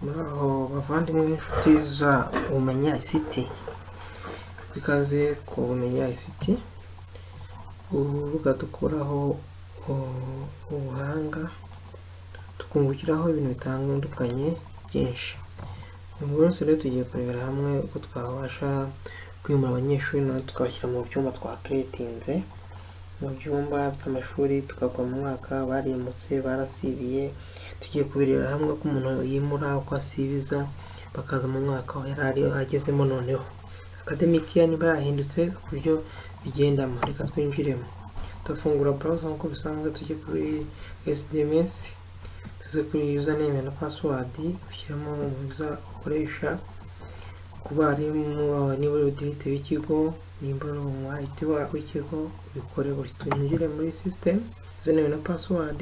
muri aho bavandimwe n'inshuti za umenya isiti ikaze ku umenya isiti urubuga dukuraho ubuhanga tukungukiraho ibintu bitandukanye byinshi uyu munsi rero tugiye kurebera hamwe uko twabasha kwimura abanyeshuri nawe tukabashyira mu byumba twakiretinze mu byumba by'amashuri tukagwa mu mwaka barimutse barasibiye tugiye kubirebera hamwe uko umuntu yimura uko asibiza bakaza mu mwaka aho yari ari agezemo noneho akademikiya niba yahindutse ku buryo bigendamo reka twinjiremo tugafungura browser nk'uko bisanzwe tujye kuri sdms tuze kuri username na password ushyiramo umuza ukoresha ku barimu wawe niba uri budirite w'ikigo nimba uri umuhayiti w'ikigo ubikore buri twinjire muri system username na password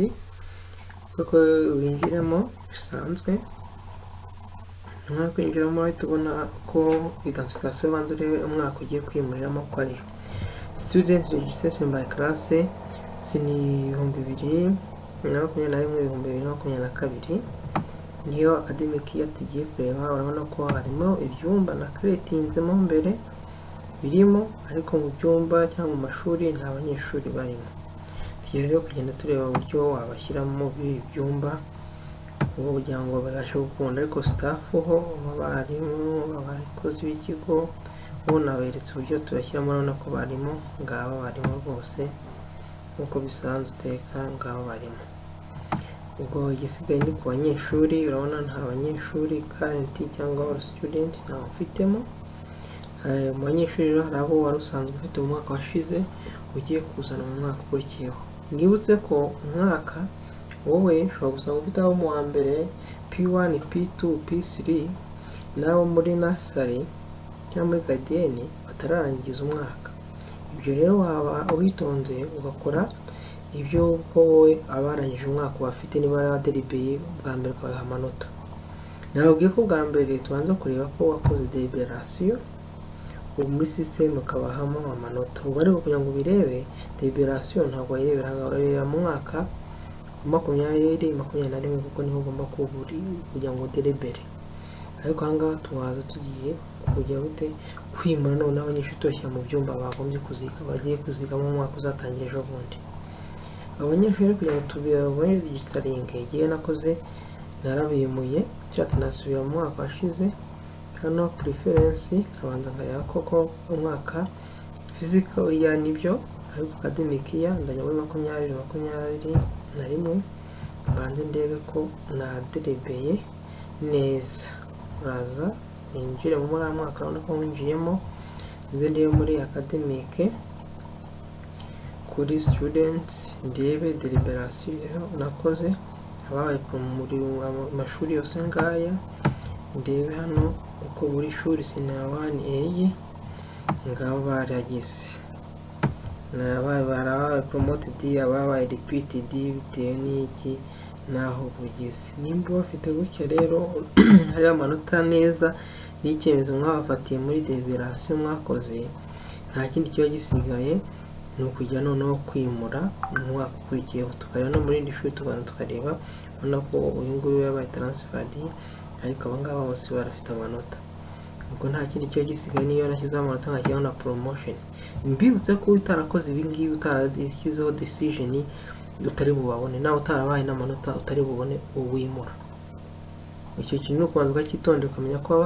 kuko winjiremo bisanzwe nyuma yo kwinjiramo ahita ubona ko identification ubanza urebe umwaka ugiye kwimuriramo ko ari student registration by class si ni ibihumbi bibiri na makumyabiri na rimwe ibihumbi bibiri na makumyabiri na kabiri niyo academic year tugiye kureba urabona ko harimo ibyumba na creatinzemo mbere birimo ariko mu byumba cyangwa mu mashuri nta banyeshuri barimo tugiye rero kugenda tureba uburyo wabashyiramo muri ibi byumba ubu kugira ngo babashe gukunda ariko sitafu ho abarimu abakozi b'ikigo ubu naberetse uburyo tubashyiramo urabona ko barimo ngaba barimo rwose nk'uko bisanzwe uteka ngaba barimo ubwo igisigaye ni ku banyeshuri urabona nta banyeshuri karenti cyangwa all student ntawe ufitemo mu banyeshuri rero hari abo wari usanzwe ufite mu mwaka washize ugiye kuzana mu mwaka ukurikiyeho mwibutse ko umwaka wowe ushobora gusanga ufite abo mu wa mbere p1 p2 p3 n'abo muri nasari cyangwa muri gadiyeni batararangiza umwaka ibyo rero waba uwitonze ugakora ibyo ko wowe abarangije umwaka bafite niba waderibeye bwa mbere ukabaha amanota nababwiye ko bwa mbere tubanza kureba ko wakoze deliberasiyo ubu muri sisiteme ukabahamo amanota ubu ariko kugira ngo ubirebe deliberasiyo ntabwo wayirebera ahangaha urareba mu mwaka makumyabiri makumyabiri na rimwe kuko niho ugomba kugira ngo udelibere ariko ahangaha tubaza tugiye kujya gute kwimura noneho abanyeshuri tubashyira mu byumba bagombye kuziga bagiye kuzigamo mu mwaka uzatangira ejo bundi abanyeshuri kugira ngo tubibone regisitaringe igihe nakoze narabimuye nshatse nasubira mu mwaka washize hano puriferensi nkabanza nkareba koko umwaka fizika ya nibyo ariko akademiki ya ndajya muri makumyabiri makumyabiri na rimwe mbanze ndebe ko naderebeye neza uraza winjire muri uriya mwaka urabona ko winjiyemo nze ndebe muri akademike kuri student ndebe deliberasiyo nakoze ababaye muri amashuri yose ngaya ndebe hano uko buri shuri sinawani eye ngabo barageze nabaye barabaye promoted ababaye repeated bitewe n'iki naho bugeze nimba bafite gutya rero hari amanota neza n'icyemezo mwabafatiye muri deliberasiyo mwakoze nta kindi kiba gisigaye ni ukujya noneho kwimura umwaka ukurikiyeho tukareba no muri indi shuri tukaza tukareba ubona ko uyu nguyu yabaye taransifadi ariko aba ngaba bose barafite amanota ubwo nta kindi kiba gisigaye niyo nashyizeho amanota nkashyiraho na poromosheni mbibutse ko utarakoze ibi ngibi utarashyizeho desijeni utari bubabone nawe utarabaye n'amanota utari bubone uwimura icyo kintu ni ukubanza ukacyitondera ukamenya ko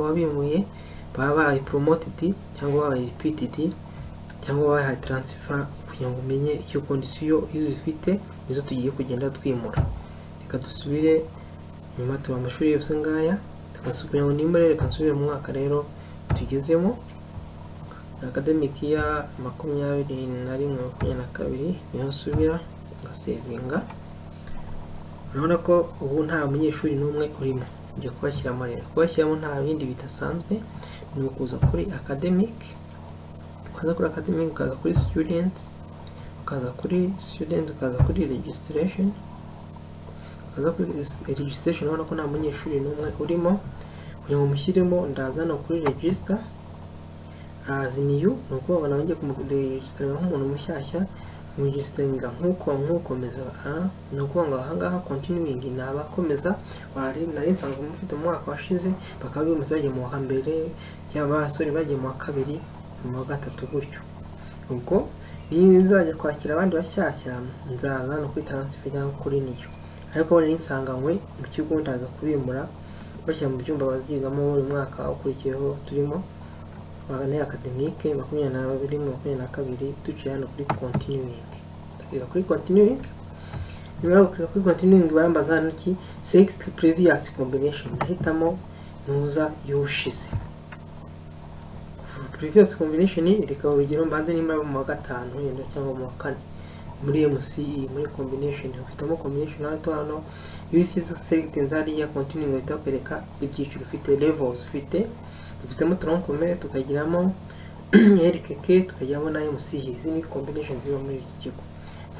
wabimuye baba babaye poromotidi cyangwa babaye ripitidi cyangwa wabaye taransifa kugira ngo umenye icyo kondisiyo izo zifite nizo tugiye kugenda twimura reka dusubire nyuma tuba amashuri yose ngaya tukasubira ngo nimure reka nsubire mu mwaka rero tugezemo akademiki ya makumyabiri na rimwe makumyabiri na kabiri niyo nsubira ngasevinga urabona ko ubu nta munyeshuri n'umwe urimo ujya kubashyiramo rero kubashyiramo nta bindi bidasanzwe ni ukuza kuri academic ukaza kuri academic ukaza kuri student ukaza kuri student ukaza kuri registration ukaza kuri registration urabona ko nta munyeshuri n'umwe urimo kugira ngo mushyiremo ndazana kuri register azi niyu ni ukuvuga ngo nawe ngiye kumuregisitara nk'umuntu mushyashya mugisenga nk'uko nk'ukomeza a ni ukuvuga ngo ahangaha continuing ni abakomeza wari nari nsanzwe mufite mu mwaka washize bakaba bimutse bagiye mu wa mbere cyangwa abasore bagiye mu wa kabiri mu wa gatatu gutyo ubwo nizajya kwakira abandi bashyashya nzaza no kuri taransifa cyangwa kuri niyo ariko ubundi nsanganywe mu kigo ndaza kubimura bashyira mu byumba bazigamo buri mwaka ukurikiyeho turimo magana akademike makumyabiri na babiri makumyabiri na kabiri duciye hano kuri continuing ndakiga kuri continuing nyuma yo kwiga kuri continuing barambaza hano iki sixth previous combination ndahitamo ntuza y'ubushize previous combination rikaba urugero mbanze nimara mu wa gatanu wenda cyangwa mu wa kane muri MCE muri combination ufitemo combination hano hano iyo usize selecting hariya continuing uhita bakwereka ibyiciro ufite levels ufite dufitemo troncome tukagiramo RKK tukagiramo na MCE izi ni combination ziba muri iki kigo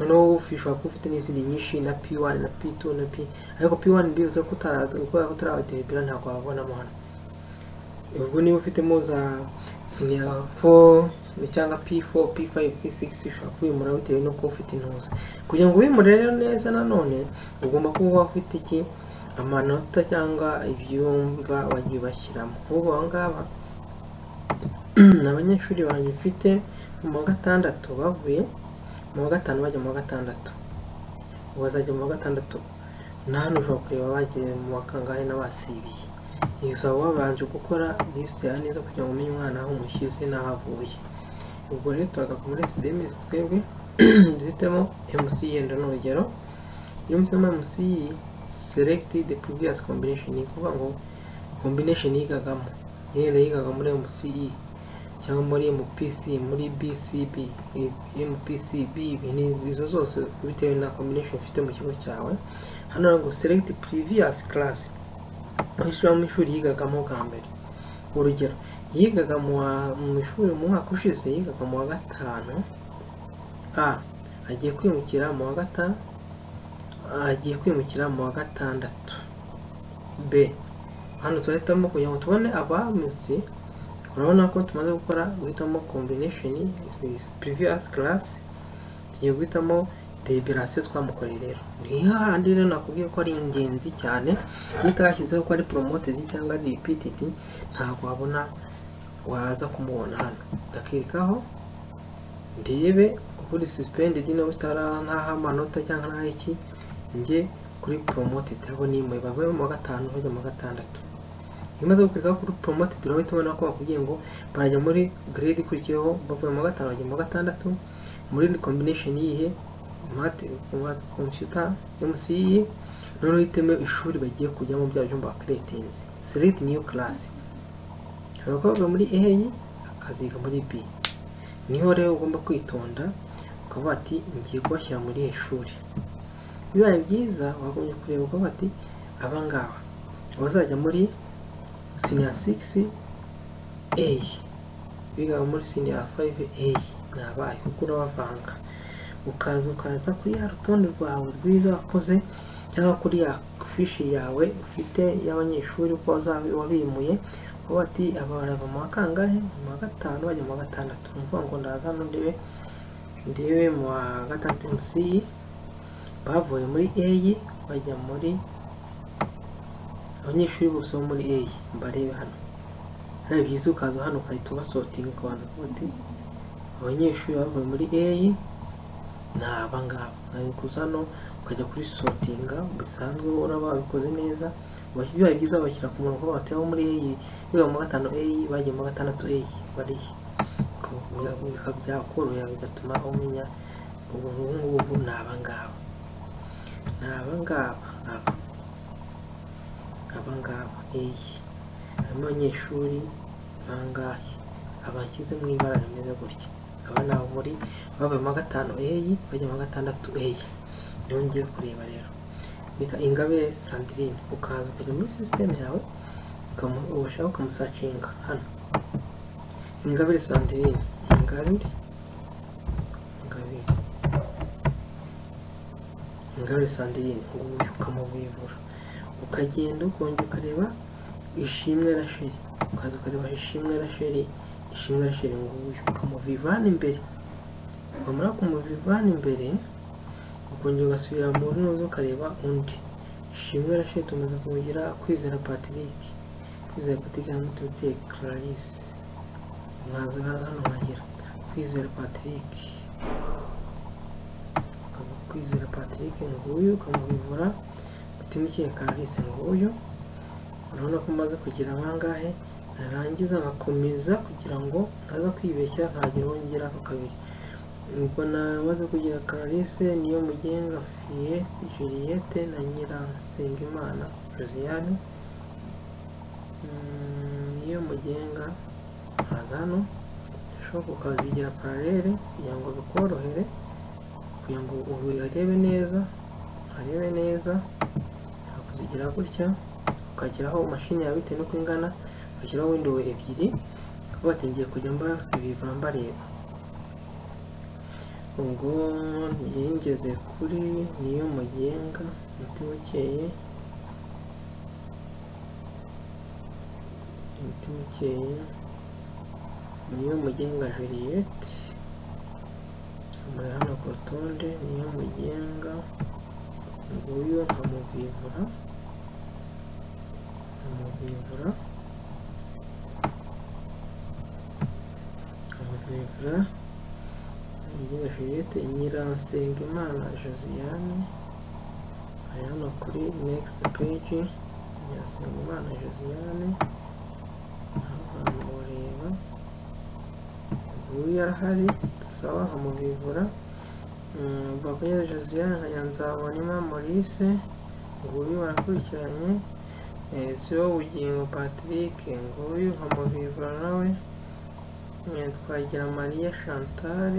noneho ushobora kuba ufite n'izindi nyinshi na P1 na P2 na P ariko P1 bivuze ko utarabadevelopera ntabwo wabonamo hano ubwo niba ufitemo za senior 4 cyangwa P4, P5, P6 ushobora kubimura bitewe n'uko ufite intuza kugira ngo ubimure rero neza nanone ugomba kuba ufite iki amanota cyangwa ibyumba wagiye bashyiramo nk'ubu aba ngaba ni abanyeshuri banjye mfite mu wa gatandatu bavuye mu wa gatanu bajya mu wa gatandatu ubu bazajya mu wa gatandatu na hano ushobora kureba bagiye mu wa kangahe n'abasibiye bisaba wabanje gukora lisite ya neza kugira ngo umenye umwana aho umushyize n'aho avuye ubwo rero tuhagaruka muri cdms twebwe dufitemo mc yenda ni urugero iyo musema mc select the previous combination ni ukuvuga ngo combination yigagamo yera yigaga muri mce cyangwa muri mpc muri bcb mpcb izo zose bitewe na combination ufite mu kigo cyawe hano ngo select previous class mu ishuri yigagamo bwa mbere urugero yigaga mu ishuri mu mwaka ushize yigaga mu wa gatanu a agiye kwimukira mu wa gatanu agiye kwimukira mu wa gatandatu b hano turahitamo kugira ngo tubone abamutse urabona ko tumaze gukora guhitamo combination previous class tugiye guhitamo deliberasiyo twamukoreye rero ni hahandi rero nakubwiye ko ari ingenzi cyane iyo utashyizeho ko ari promoted cyangwa ari repeated ntabwo wabona waza kumubona hano ndakirikaho ndebe kuri suspended niba utara nk'aho amanota cyangwa nk'aho iki njye kuri promoted aho nimwe bavuye mu wa gatanu bajya mu wa gatandatu iyo umaze gukurikaho kuri promoted urahita ubona ko bakubwiye ngo barajya muri grade ikurikiyeho bavuye mu wa gatanu bajya mu wa gatandatu muri combination yihe mate computer MCE noneho uhitemo ishuri bagiye kujyamo bya byumba creatinze select new class abakobwa muri A akaziga muri B niho rero ugomba kwitonda ukavuga ati ngiye kubashyira muri iri shuri bibaye byiza wagombye kureba ukavuga ati aba ngaba bazajya muri senior 6 A biga muri senior 5 A ni abahe kuko urabavanga ukaza ukaza kuri ya rutonde rwawe rwiza wakoze cyangwa kuri ya fishi yawe ufite y'abanyeshuri uko wabimuye uba ati aba barava mu wa kangahe mu wa gatanu bajya mu wa gatandatu ni ukuvuga ngo ndaza hano ndebe ndebe mu wa gatandatu munsi bavuye muri eyi bajya muri abanyeshuri bose bo muri eyi mbarebe hano ari byiza ukaza hano ugahita ubasotinga ukabanza kuba ati abanyeshuri bavuye muri eyi ni abangaba ntabwo kuza hano ukajya kuri sotinga bisanzwe uraba wabikoze neza biba byiza bashyira ku murongo batera muri eyi biga mu gatanu eyi bagiye mu gatandatu eyi bariya byakorohera bigatuma umenya ubu ngubu ni abangaba ni abangaba aba abangaba eyi harimo abanyeshuri bangahe abashyize mu ibara rimeze gutya aba ni abo muri bavuye mu gatanu eyi bajya mu gatandatu eyi niho ngiye kureba rero bita ingabe sandrine ukaza ukajya muri sisiteme yawe ushaka ukamusacinga hano ingabire sandrine ingabire ingabire ingabire sandrine nguyu ukamubivura ukagenda ukongera ukareba ishimwe rasheri ukaza ukareba ishimwe rasheri ishimwe rasheri nguyu ukamuvivana imbere wamara kumuvana imbere ukongera ugasubira mu ntuza ukareba undi ishimwe rashid tumaze kumugira kwizera patrick kwizera patrick yamutuye clarisse mwaza hano nkagera kwizera patrick ukaba kwizera patrick nguyu ukamubivura utimukiye clarisse nguyu urabona ko umaze kugira angahe narangiza nkakomeza kugira ngo ntaza kwibeshya ntagira wongera ako kabiri ubwo namaze kugira clarisse niyo mugenga fiye juliette na nyiransengimana josiane Mm, niyo mugenga haza hano ndashobora ukazigira paralele kugira ngo bikorohere kugira ngo urebe neza arebe neza ntakuzigira gutya ukageraho mashini yawe bitewe n'uko ingana ugashyiraho windowe ebyiri ukavuga ati ngiye kujya mba ibivura mbareba ubwo yengeze kuri niyo mugenga umutima ukeye umutima ukeye niyo mugenga juliette amuri hano ku rutonde niyo mugenga nguyu nkamubwivura nkamubwivura nkamubwivura mugenga juliette nyiransengimana josiane ari hano kuri next page nyiransengimana josiane abantu bareba uyu yarahari sawa nkamubivura bakugeza josiane nkagira nzabonema maurice nguyu barakurikiranye Eh, sibo bugingo patrick nguyu nkamubivura nawe Eh, twagira mariya chantal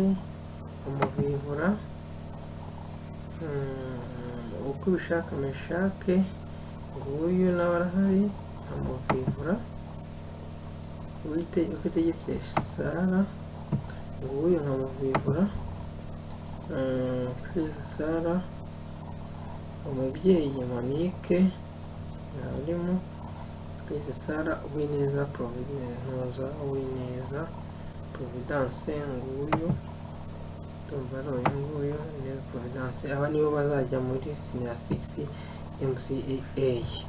nkamubivura Mm, uko ubishaka meshake nguyu nawe arahari nkamubivura wite uko itegetse sara nguyu nkamuvivura kwezi sara umubyeyi monique arimo kwezi sara uwineza providenza uwineza providence nguyu ndumva ari uyu nguyu neza providence aba nibo bazajya muri senior 6 mca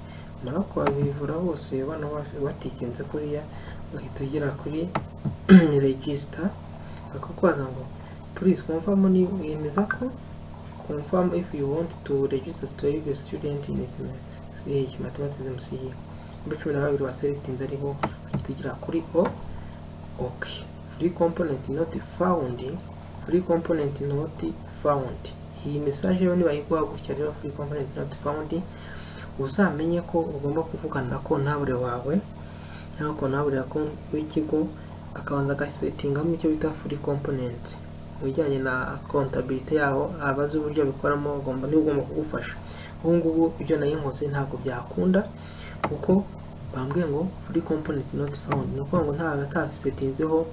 mara kubavivura bose bano bafi- batikinze kuriya uhita ugera kuri regisita bakakwaza ngo please confirm ni yemeza ko confirm if you want to register to be a student in SMCA mathematics MCA mbe cumi na babiri baselectinze aribo bahita ugera kuri o okay free component not found free component not found iyi message yo nibayiguha gutya rero free component not found uzamenye ko ugomba kuvugana na kontabure wawe cyangwa kontabure ya kon- w'ikigo akabanza agasetingamo icyo bita free component mu bijyanye na kontabilite yaho abazi uburyo bikoramo ugomba niwe ugomba kugufasha ubu ngubu ibyo nari nkoze ntabwo byakunda kuko bambwiye ngo free component not found ni ukuvuga ngo nta atasetinzeho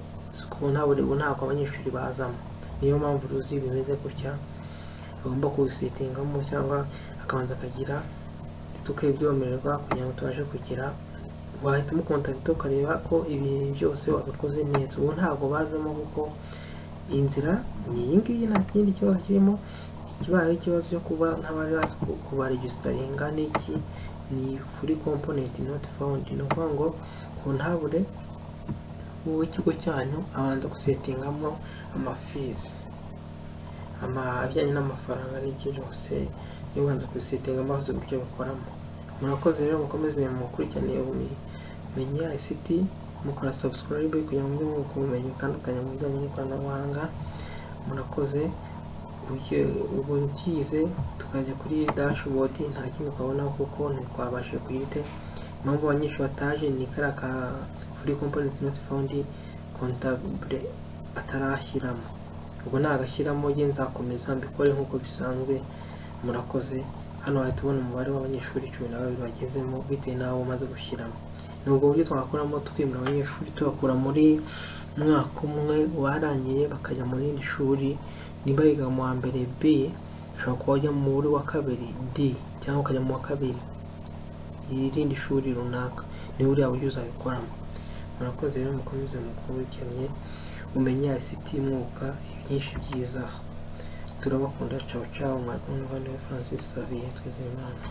kontabure ubu ntabwo abanyeshuri bazamo niyo mpamvu ruzi bimeze gutya agomba kubisetingamo cyangwa akabanza akagira tukabyemererwa kugira ngo tubashe kugira wahitamo kontakiti ukareba ko ibintu byose wabikoze neza ubu ntabwo bazamo kuko inzira ni iyi ngiyi nta kindi kibazo kirimo ikibaye ikibazo cyo kuba nk'abari bazi ku- kubaregisitaringa n'iki ni kuri komponenti noti fawundi ni ukuvuga ngo ku ntabure w'ikigo cyanyu abanza gusetingamo amafizi ama- ibijyanye n'amafaranga n'iki byose niba ubanza kubisetinga amazi uburyo bikoramo murakoze rero mukomeze mukurikirane ubumenyi ICT mukora subscribe kugira ngo mube mwunguka ubumenyi butandukanye mu bijyanye n'ikoranabuhanga murakoze Ugiye- ubu ukize tukajya kuri dashboard nta kindi twabonaho kuko ntikwabashije kuyite impamvu abanyeshuri bataje ni kariya ka free component not found contable atarashyiramo ubwo nagashyiramo ye nzakomeza mbikore nk'uko bisanzwe murakoze hano wahita ubona umubare w'abanyeshuri cumi na babiri bagezemo bitewe n'abo umaze gushyiramo ni ubwo buryo twakoramo twimura abanyeshuri tubakura muri mwaka umwe warangiye bakajya mu rindi shuri niba biga mu wa mbere b ushobora kuba wajya muri wa kabiri d cyangwa ukajya mu wa kabiri irindi shuri runaka ni buriya buryo uzabikoramo murakoze rero mukomeze mukurikiranye umenye ICT mwuka byinshi byiza turabakunda cawu cawu muvandimwe francis xavier twizeyimana